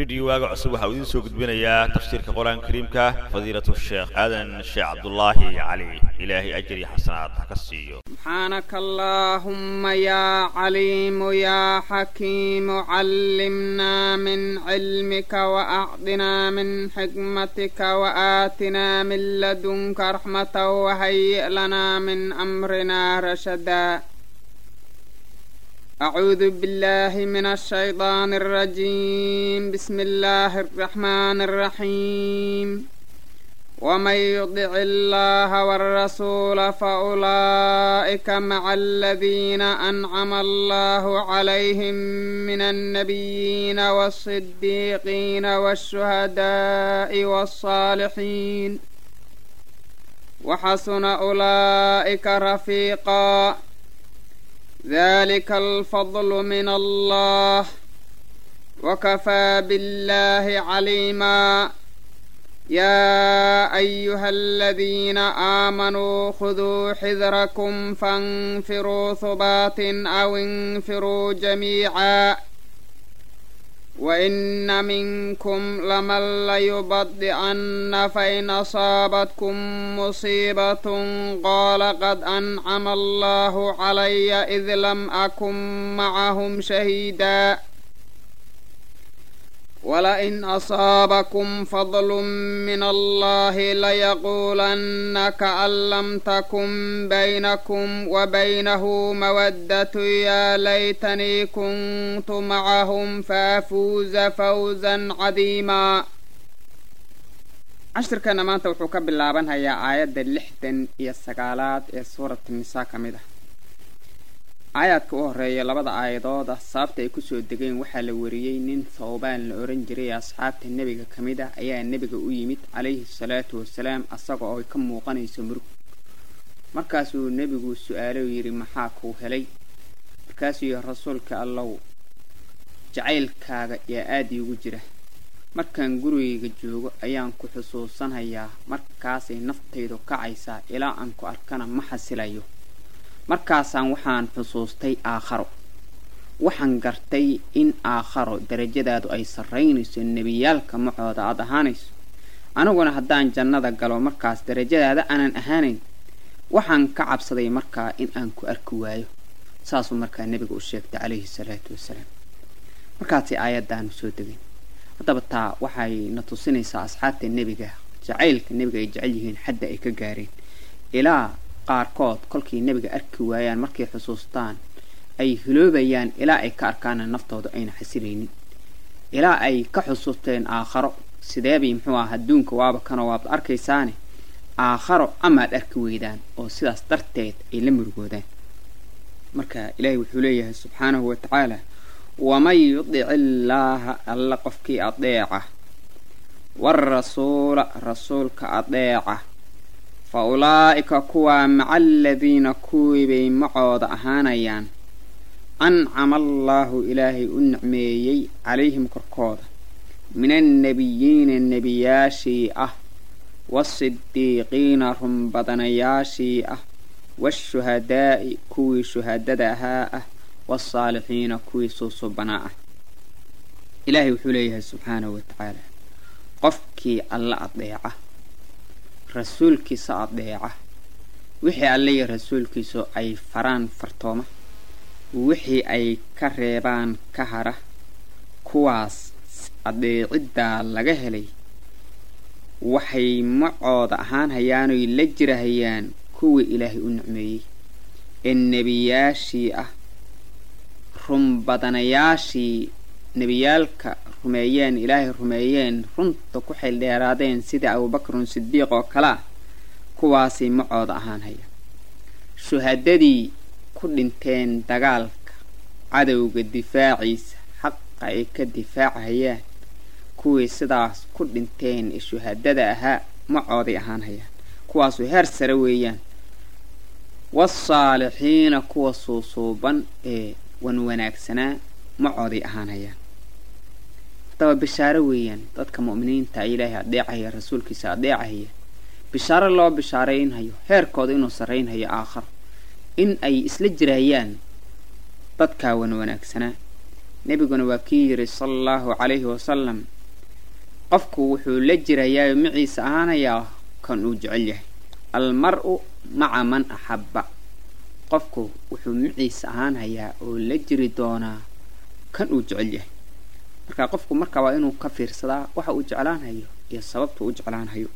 rediyo waaga cusub waxaa uu idiin soo gudbinayaa tafsiirka qur-aanka kariimka fadiilatu sheekh aadan sheekh cabdulaahi cali ilaahay ajri xasanaad ha ka siiyo سبحانك اللهم يا عليم يا حكيم علمنا من علمك وأعطنا من حكمتك وآتنا من لدنك رحمة وهيئ لنا من أمرنا رشدا أعوذ بالله من الشيطان الرجيم بسم الله الرحمن الرحيم ومن يطع الله والرسول فأولئك مع الذين أنعم الله عليهم من النبيين والصديقين والشهداء والصالحين وحسن أولئك رفيقا ذلك الفضل من الله وكفى بالله عليما يا أيها الذين آمنوا خذوا حذركم فانفروا ثبات أو انفروا جميعا وإن منكم لمن ليبطئن فإن أصابتكم مصيبة قال قد أنعم الله علي إذ لم أكن معهم شهيدا ولئن أصابكم فضل من الله ليقولن كأن لم تكن بينكم وبينه مودة يا ليتني كنت معهم فأفوز فوزا عظيما cashirkana maanta wuxuu ka bilaabanhayaa aayadda lixdan iyo sagaalaad ee suurata nisaa ka mid ah aayaadka u horeeya labada aayadooda sababta ay kusoo degeen waxaa la wariyey nin thawbaan la ohan jiray asxaabta nebiga ka mid ah ayaa nebiga u yimid calayhi salaatu wasalaam asaga oo ka muuqanayso murug markaasuu nebigu su-aalo yidhi maxaa kuu helay markaasuu yihi rasuulka allow jacaylkaaga yaa aada iigu jira markaan gurigayga joogo ayaan ku xusuusanhayaa markaasay naftaydu kacaysaa ilaa aan ku arkana ma xasilayo markaasaan waxaan xusuustay aakharo waxaan gartay in aakharo darajadaadu ay sarraynayso nebiyaalka macooda aad ahaanayso aniguna haddaan jannada galo markaas darajadaada aanan ahaanayn waxaan ka cabsaday markaa in aan ku arki waayo saasuu markaa nebiga u sheegtay calayhi salaatu wasalaam markaasay aayaddaanu soo degeen haddaba taa waxay na tusinaysaa asxaabta nebiga jacaylka nebiga ay jecel yihiin xadda ay ka gaareen ilaa qaarkood kolkay nebiga arki waayaan markay xusuustaan ay hiloobayaan ilaa ay ka arkaana naftooda ayna xasilaynin ilaa ay ka xusuusteen aakharo sideebay muxuu ah adduunka waaba kanoo waabad arkaysaane aakharo amaad arki weydaan oo sidaas darteed ay la murugoodaan marka ilaahay wuxuu leeyahay subxaanahu wa tacaala waman yudic illaaha alla qofkii adeeca waarasuula rasuulka adeeca fa ulaa'ika kuwaa maca aladiina kuwii bay macooda ahaanayaan ancama allaahu ilaahay u nicmeeyey calayhim korkooda min annebiyiina nebiyaashii ah waasidiiqiina runbadanayaashii ah waashuhadaa'i kuwii shuhadada ahaa ah waasaalixiina kuwii suusubanaa ah ilaahay wuxuu leeyahay subxaanahu wa tacaala qofkii alla adeeca rasuulkiisa adeeca wixii allaiyo rasuulkiisu ay faraan fartooma wixii ay ka reebaan ka hara kuwaas adeeciddaa laga helay waxay macooda ahaan hayaanoy la jirahayaan kuwii ilaahay u nicmeeyey ee nebiyaashii ah runbadanayaashii nebiyaalka rumeeyeen ilaahay rumeeyeen runta ku xildheeraadeen sida abuubakrun sidiiq oo kale ah kuwaasay macooda ahaan haya shuhadadii ku dhinteen dagaalka cadowga difaaciisa xaqa ay ka difaacahayaan kuwii sidaas ku dhinteen ee shuhadada ahaa macooday ahaan hayaan kuwaasu heer sare weeyaan waasaalixiina kuwa suusuuban ee wan wanaagsanaa macooday ahaan hayaan haddaba bishaaro weeyaan dadka mu'miniinta ilaahay adeecahaya rasuulkiisa adeecahaya bishaaro loo bishaaraynhayo heerkooda inuu sarraynhayo aakharo in ay isla jirayaan dadkaa wan wanaagsanaa nebiguna waa kii yidhi sala allahu calayhi wasalam qofku wuxuu la jirayaa maciisa ahaanayaa kan uu jecel yahay almar-u maca man axabba qofku wuxuu maciisa ahaanhayaa oo la jiri doonaa kan uu jecel yahay marka qofku marka waa inuu ka fiirsadaa waxa uu jeclaanhayo iyo sababta u jeclaanhayo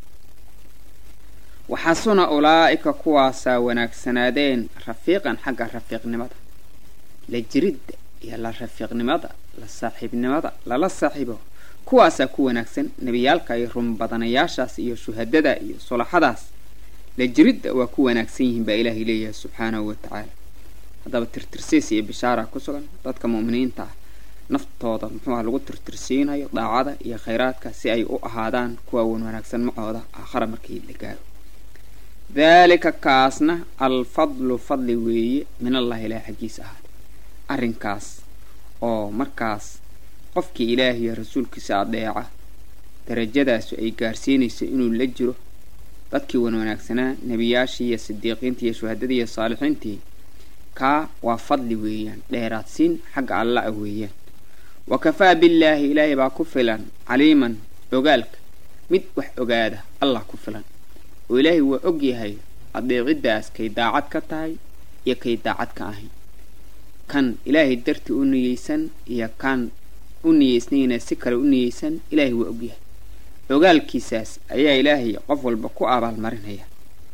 waxaasuna ulaa'ika kuwaasaa wanaagsanaadeen rafiiqan xagga rafiiqnimada la jiridda iyo la rafiiqnimada la saaxiibnimada lala saaxiibo kuwaasaa ku wanaagsan nebiyaalka iyo runbadanayaashaas iyo shuhadada iyo sulaxadaas la jiridda waa ku wanaagsan yihiin baa ilaahay leeyahay subxaanahu wa tacaala haddaba tirtirsiis iyo bishaara ku sugan dadka mu'miniinta ah naftooda muxuuha lagu tirtirsiinayo daacada iyo khayraadka si ay u ahaadaan kuwa wan wanaagsan macooda aakhara markii la gaaro daalika kaasna alfadlu fadli weeye min allahi ilaah xaggiisa ahaaday arrinkaas oo markaas qofkii ilaah iyo rasuulkiisa adeeca darajadaasu ay gaarsiinayso inuu la jiro dadkii wan wanaagsanaa nebiyaashii iyo sidiiqiintii iyo shuhadadii iyo saalixiintii kaa waa fadli weeyaan dheeraadsiin xagga alla ah weeyaan wa kafaa billaahi ilaahay baa ku filan caliiman ogaalka mid wax ogaada allah ku filan oo ilaahay waa og yahay adeeciddaas kay daacad ka tahay iyo kay daacad ka ahayn kan ilaahay dartii u niyeysan iyo kan u niyeysnayna si kale u niyeysan ilaahay waa og yahay ogaalkiisaas ayaa ilaahay qof walba ku abaalmarinaya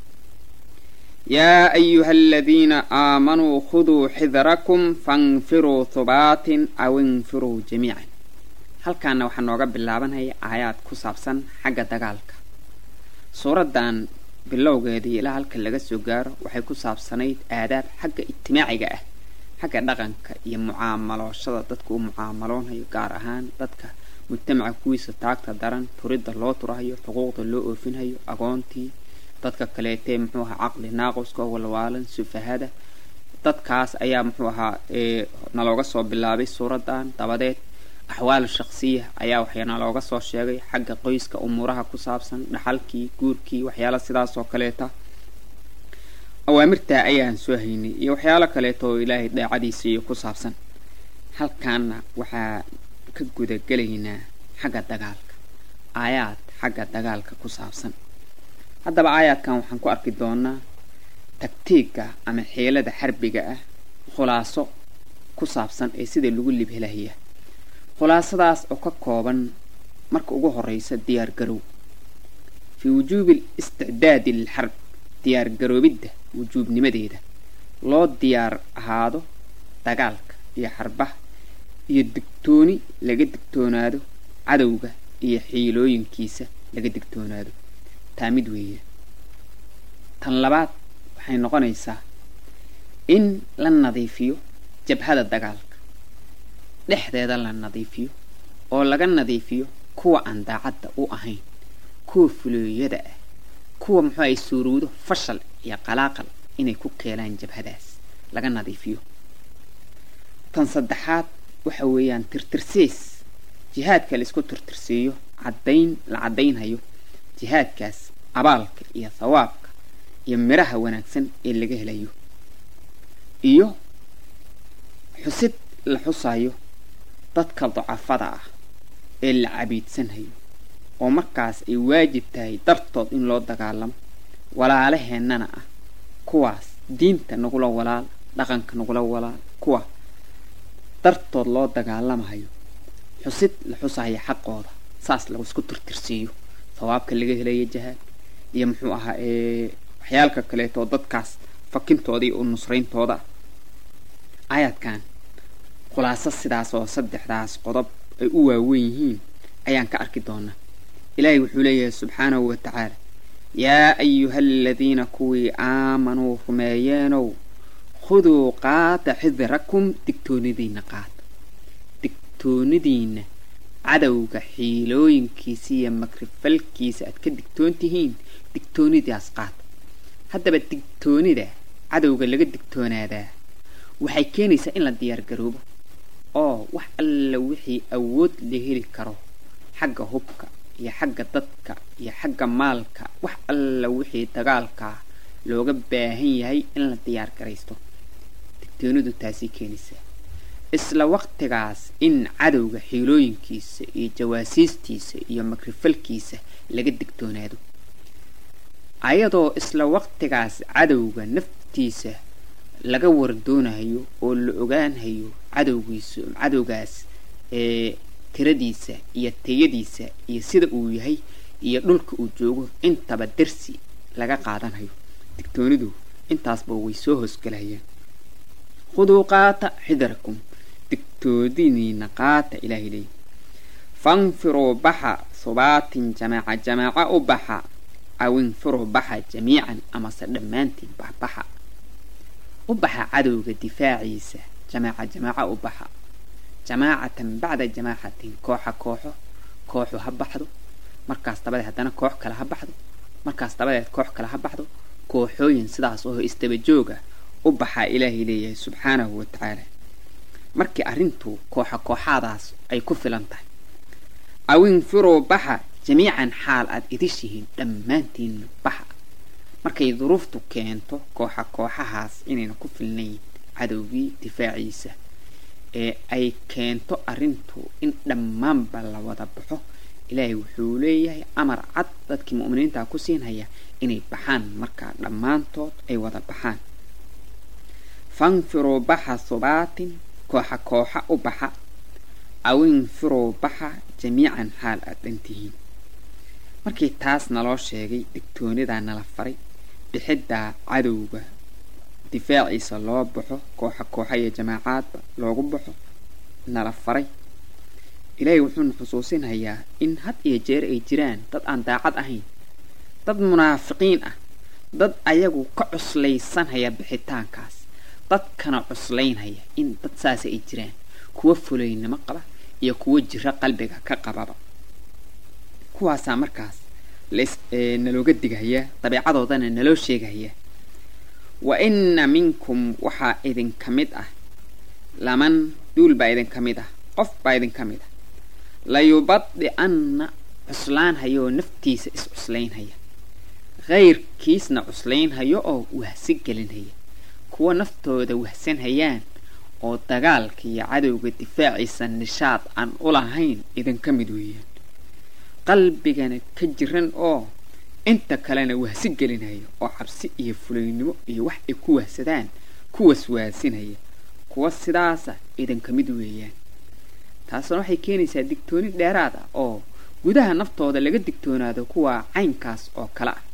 yaa ayuha aladiina aamanuu khuduu xidarakum fainfiruu hubaatin aw infiruu jamiican halkaana waxaa nooga bilaabanaya aayaad ku saabsan xagga dagaalka suuraddan bilowgeedii ilaa halka laga soo gaaro waxay ku saabsanayd aadaab xagga ijtimaaciga ah xagga dhaqanka iyo mucaamalooshada dadku u mucaamaloonayo gaar ahaan dadka mujtamaca kuwiisa taagta daran turidda loo turahayo xuquuqda loo oofinhayo agoontii dadka kaleetee muxuu ahaa caqli naaquska oo walwaalan sufahada dadkaas ayaa muxuu ahaa nalooga soo bilaabay suuraddan dabadeed axwaal shaksiya ayaa waxaana looga soo sheegay xagga qoyska umuuraha ku saabsan dhaxalkii guurkii waxyaala sidaas oo kaleeta awaamirtaa ayaan soo haynay iyo waxyaalo kaleeto oo ilaahay daacadiisa iyo ku saabsan halkaana waxaa ka gudagelaynaa xagga dagaalka aayaad xagga dagaalka ku saabsan haddaba aayaadkan waxaan ku arki doonaa tagtiigga ama xeelada xarbiga ah khulaaso ku saabsan ee sida lagu libhelahaya khulaasadaas oo ka kooban marka ugu horeysa diyaar garow fii wujuubi isticdaadi lilxarb diyaar garoobidda wujuubnimadeeda loo diyaar ahaado dagaalka iyo xarbaha iyo digtooni laga digtoonaado cadowga iyo xiilooyinkiisa laga digtoonaado taa mid weeye tan labaad waxay noqonaysaa in la nadiifiyo jabhada dagaalka dhexdeeda la nadiifiyo oo laga nadiifiyo kuwa aan daacadda u ahayn kuwa fulooyada ah kuwa muxuu ay suurowdo fashal iyo qalaaqal inay ku keenaan jabhadaas laga nadiifiyo tan saddexaad waxa weeyaan tirtirsiis jihaadka la isku tirtirsiiyo caddayn la caddaynhayo jihaadkaas abaalka iyo thawaabka iyo midhaha wanaagsan ee laga helayo iyo xusid la xusayo dadka dacafada ah ee la cabiidsanhayo oo markaas ay waajib tahay dartood in loo dagaalamo walaalaheennana ah kuwaas diinta nagula walaal dhaqanka nagula walaal kuwa dartood loo dagaalamahayo xusid la xusayo xaqooda saas lagu isku tirtirsiiyo sawaabka laga helayo jihaad iyo muxuu ahaa waxyaalka kaleeto dadkaas fakintooda iyo u nusrayntooda ah aayaadkan khulaaso sidaas oo saddexdaas qodob ay u waawen yihiin ayaan ka arki doonaa ilaahay wuxuu leeyahay subxaanahu wa tacaala yaa ayuha aladiina kuwii aamanuu rumeeyeenow khuduu qaata xidirakum digtoonidiinna qaata digtoonidiinna cadowga xiilooyinkiisa iyo makrifalkiisa aad ka digtoon tihiin digtoonidaas qaata haddaba digtoonida cadowga laga digtoonaadaa waxay keenaysaa in la diyaar garoobo oo wax alla wixii awood la heli karo xagga hubka iyo xagga dadka iyo xagga maalka wax alla wixii dagaalkaa looga baahan yahay in la diyaar garaysto digtoonidu taasay keenaysaa isla waqtigaas in cadowga xiilooyinkiisa iyo jawaasiistiisa iyo makrifalkiisa laga digtoonaado ayadoo isla waqtigaas cadowga naftiisa laga wardoonayo oo la ogaanhayo cadowgiisa cadowgaas ee tiradiisa iyo tayadiisa iyo sida uu yahay iyo dhulka uu joogo intaba dersi laga qaadanhayo digtoonidu intaasba way soo hoosgalahayaan khuduu qaata xidarakum digtoodiniina qaata ilaahay leeyi fanfiruu baxa subaatin jamaaca jamaaca u baxa aw infiruu baxa jamiican amase dhammaantiin baxbaxa u baxa cadowga difaaciisa jamaaca jamaaca u baxa jamaacatan bacda jamaacatin kooxa kooxo kooxu ha baxdo markaas dabadeed haddana koox kale ha baxdo markaas dabadeed koox kale ha baxdo kooxooyin sidaas oo istabajooga u baxaa ilaahay leeyahay subxaanahu wa tacaala markii arrintu kooxa kooxaadaas ay ku filan tahay aw infiruu baxa jamiican xaal aad idishihiin dhammaantiin baxa markay duruuftu keento kooxa kooxahaas inayna ku filnayn cadowgii difaaciisa ee ay keento arrintu in dhammaanba la wada baxo ilaahay wuxuu leeyahay amar cad dadkii mu'miniinta ku siinhaya inay baxaan markaa dhammaantood ay wada baxaan fanfiruu baxa subaatin kooxa kooxa u baxa aw infiruu baxa jamiican xaal aad dhantihiin markii taas naloo sheegay digtoonidaa nala faray bixiddaa cadowga difaaciisa loo baxo kooxa kooxa iyo jamaacaadba loogu baxo nala faray ilaahay wuxuuna xusuusinhayaa in had iyo jeer ay jiraan dad aan daacad ahayn dad munaafiqiin ah dad ayagu ka cuslaysanhaya bixitaankaas dadkana cuslaynhaya in dad saasa ay jiraan kuwa fulaynimo qaba iyo kuwa jiro qalbiga ka qababa kuwaasaa markaas nalooga dighayaa dabeecadoodana naloo sheegahayaa wa inna minkum waxaa idinka mid ah laman duul baa idinka mid ah qof baa idinka mid ah layubadi-anna cuslaanhayaoo naftiisa is cuslaynhaya kayrkiisna cuslaynhayo oo wahsi gelinhaya kuwa naftooda wahsanhayaan oo dagaalka iyo cadowga difaaciisa nishaad aan u lahayn idinka mid weeyaan qalbigana ka jiran oo inta kalena wahsi gelinhaya oo cabsi iyo fulaynimo iyo wax ay ku wahsadaan ku waswaasinaya kuwa sidaasa idinka mid weeyaan taasna waxay keenaysaa digtooni dheeraad ah oo gudaha naftooda laga digtoonaado kuwa caynkaas oo kale ah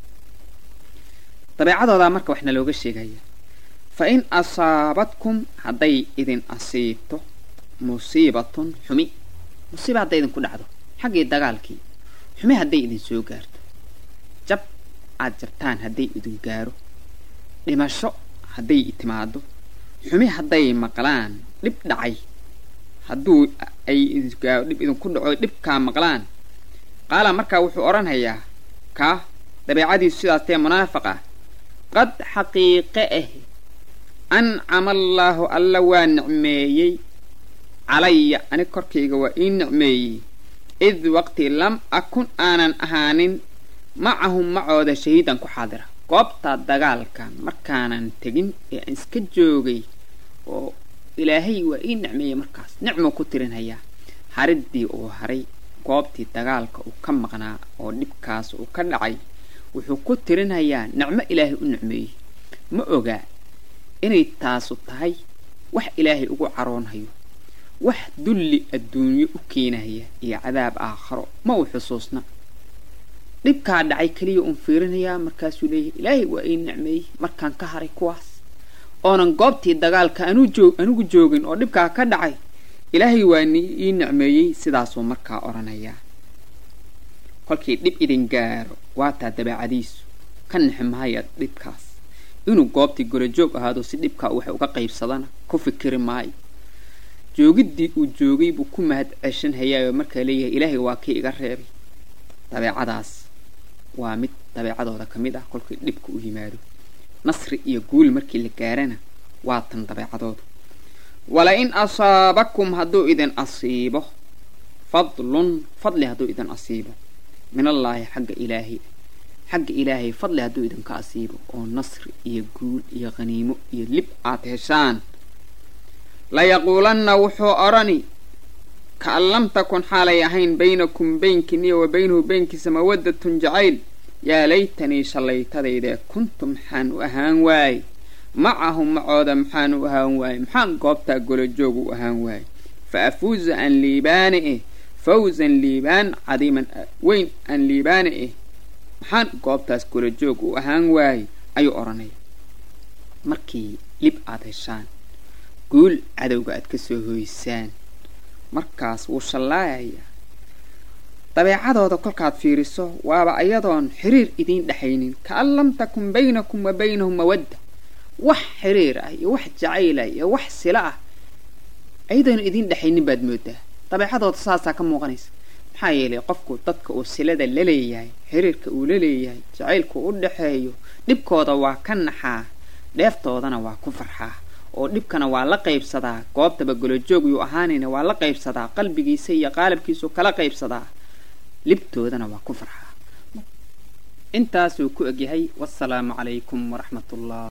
dabeecadoodaa marka waxna looga sheegaya fa in asaabadkum hadday idin asiibto musiibatun xumi musiiba hadday idinku dhacdo xaggii dagaalkii xumi hadday idin soo gaarto jab aad jabtaan hadday idin gaaro dhimasho hadday timaado xumi hadday maqlaan dhib dhacay hadduu ay dhib idinku dhaco dhibkaa maqlaan qaala markaa wuxuu odhanhayaa kaa dabeecadiisu sidaas tee munaafiq ah qad xaqiiqe ah ancama allaahu alla waa nicmeeyey calaya anig korkayga waa ii nicmeeyey id waqti lam akun aanan ahaanin macahum macooda shahiidan ku xaadira goobta dagaalka markaanan tegin ee aan iska joogay oo ilaahay waa ii nicmeeyey markaas nicmuu ku tirinhayaa hariddii uu haray goobtii dagaalka uu ka maqnaa oo dhibkaas uu ka dhacay wuxuu ku tirinhayaa nicmo ilaahay u nicmeeyey ma ogaa inay taasu tahay wax ilaahay ugu caroonhayo wax dulli adduunyo u keenahaya iyo cadaab aakharo ma uu xusuusna dhibkaa dhacay keliya uun fiirinayaa markaasuu leeyahay ilaahay waa ii nicmeeyey markaan ka haray kuwaas oonan goobtii dagaalka anigu joogin oo dhibkaa ka dhacay ilaahay waa ii nicmeeyey sidaasuu markaa odhanayaa kolkii dhib idin gaaro waataa dabeecadiisu ka nixi mahaya dhibkaas inuu goobtii gorojoog ahaado si dhibkaa waxa uga qaybsadana ku fikiri maayo joogiddii uu joogay buu ku mahad ceshan hayaayoo markaa leeyahay ilaahay waa kii iga reebay dabeecadaas waa mid dabeecadooda ka mid ah kolkii dhibka u yimaado nasri iyo guul markii la gaarana waa tan dabeecadooda wala in asaabakum hadduu idin asiibo fadlun fadli hadduu idin asiibo minallaahi xagga ilaahay xagga ilaahay fadli hadduu idinka asiibo oo nasri iyo guul iyo khaniimo iyo lib aad heshaan layaquulanna wuxuu odhani kaan lam takun xaalay ahayn baynakum baynkiiniyo wa baynahu baynkiisa mawaddatun jacayl yaa laytanii shallaytadaydee kuntu maxaan u ahaan waaye macahum macooda maxaan u ahaan waaye maxaan goobtaa golojoog u ahaan waaye fa afuuza aan liibaane eh fawsan liibaan cadiiman weyn aan liibaane eh maxaan goobtaas golojoog u ahaan waaye ayuu odhanaya markii lib aad heshaan guul cadowga aad ka soo hoysaan markaas wuu shallaayayaa dabeecadooda kolkaad fiiriso waaba ayadoon xiriir idiin dhexaynin kaan lam takun baynakum wa baynahum mawadda wax xiriir ah iyo wax jacayl ah iyo wax sila ah ayadoon idiin dhexaynin baad moodaa dabeecadooda saasaa ka muuqanaysa maxaa yeelay qofku dadka uu silada la leeyahay xiriirka uu la leeyahay jacaylku u dhexeeyo dhibkooda waa ka naxaa dheeftoodana waa ku farxaa oo dhibkana waa la qaybsadaa goobtaba golojoog yuu ahaanayna waa la qaybsadaa qalbigiisa iyo qaalabkiisu kala qaybsadaa libtoodana waa ku farxaa intaasuu ku egyahay wasalaamu calaykum waraxmat ullah